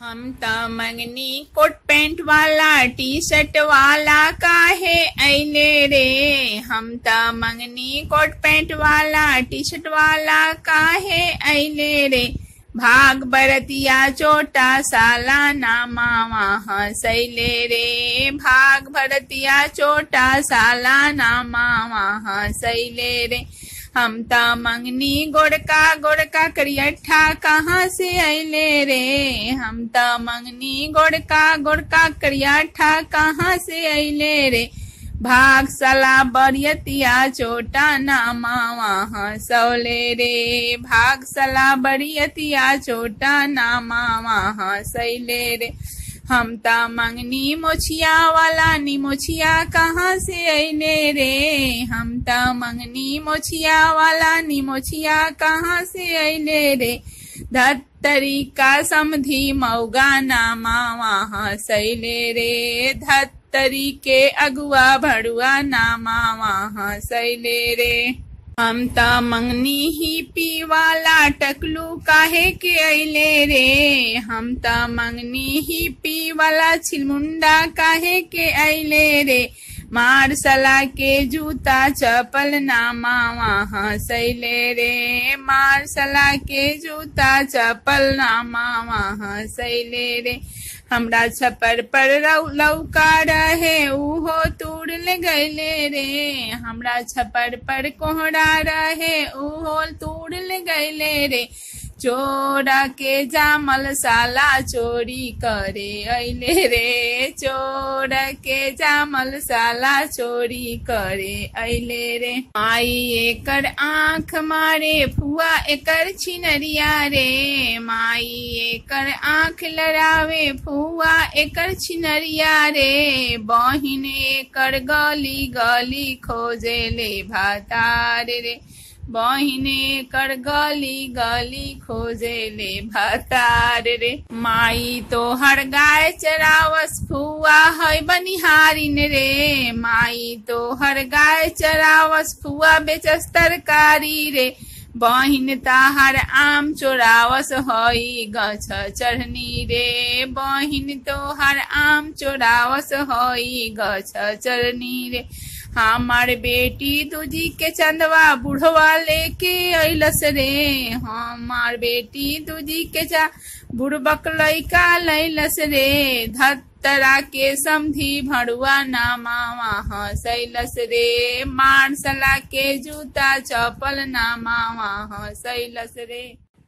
हम त मंगनी कोट पैंट वाला टी शर्ट वाला काहे ऐले रे हम त मंगनी कोट पैंट वाला टी शर्ट वाला काहे ऐले रे भाग बरतिया चोटा साला नामा वहाँ सैले रे भाग भरतिया चोटा साला नामा वहाँ सैले रे हम त मंगनी गोड़का गोड़का करियठा कहाँ से अले रे हम त मंगनी गोड़का गोड़का करियठा कहाँ से अले रे भाग सला बरियतिया चोटा नामा वहाँ सौले रे भाग सला बरियतिया चोटा नामा वहाँ सैले रे हम त मंगनी मोछिया वाला नी मोछिया कहाँ से अले रे हम त मंगनी मोछिया वाला नी मोछिया कहाँ से अले रे धत्तरी का समधी मऊगा नामा वहाँ सैले रे धत्तरी के अगुआ भड़ुआ नामा वहाँ सैले रे हम त मंगनी ही पी वाला टकलू काहे के अले रे हम त मंगनी ही पी वाला छिलमुंडा काहे के अले रे मार सला के जूता चपल नामा वहाँ सैले रे मार सला के जूता चपल नामा वहाँ सैले रे हमरा छपर पर लौका रहे उहो तूड़ ले गैले रे हमरा छपर पर कोहरा रहे उहो तूड़ ले गैले रे चोरा के जामल साला चोरी करे अले रे चोर के जामल साला चोरी करे अले रे माई एकर आँख मारे फुआ एकर छिनरिया रे माई एकर आँख लड़ावे फुआ एकर छिनरिया रे बहिन एकर गली गली खोजे ले भातार रे बहिने कर गली गली खोजे ले भतार रे माई तो हर गाय चरावस फुआ है बनिहारिन रे माई तो हर गाय चरावस फुआ बेचस तरकारी रे बहिन ताहार आम चोरावस हई गछ चढ़नी रे बहिन तोहार आम चोरावस हई गछ चढ़नी रे हमार बेटी दूजी के चंदवा बुढ़वा लेके अइलस रे हमार बेटी दूजी के चा बुढ़बक लैका लैलस रे धतरा के समधी भड़ुआ नामा वहाँ सैलस रे मारसला के जूता चपल नामा वहाँ सैलस रे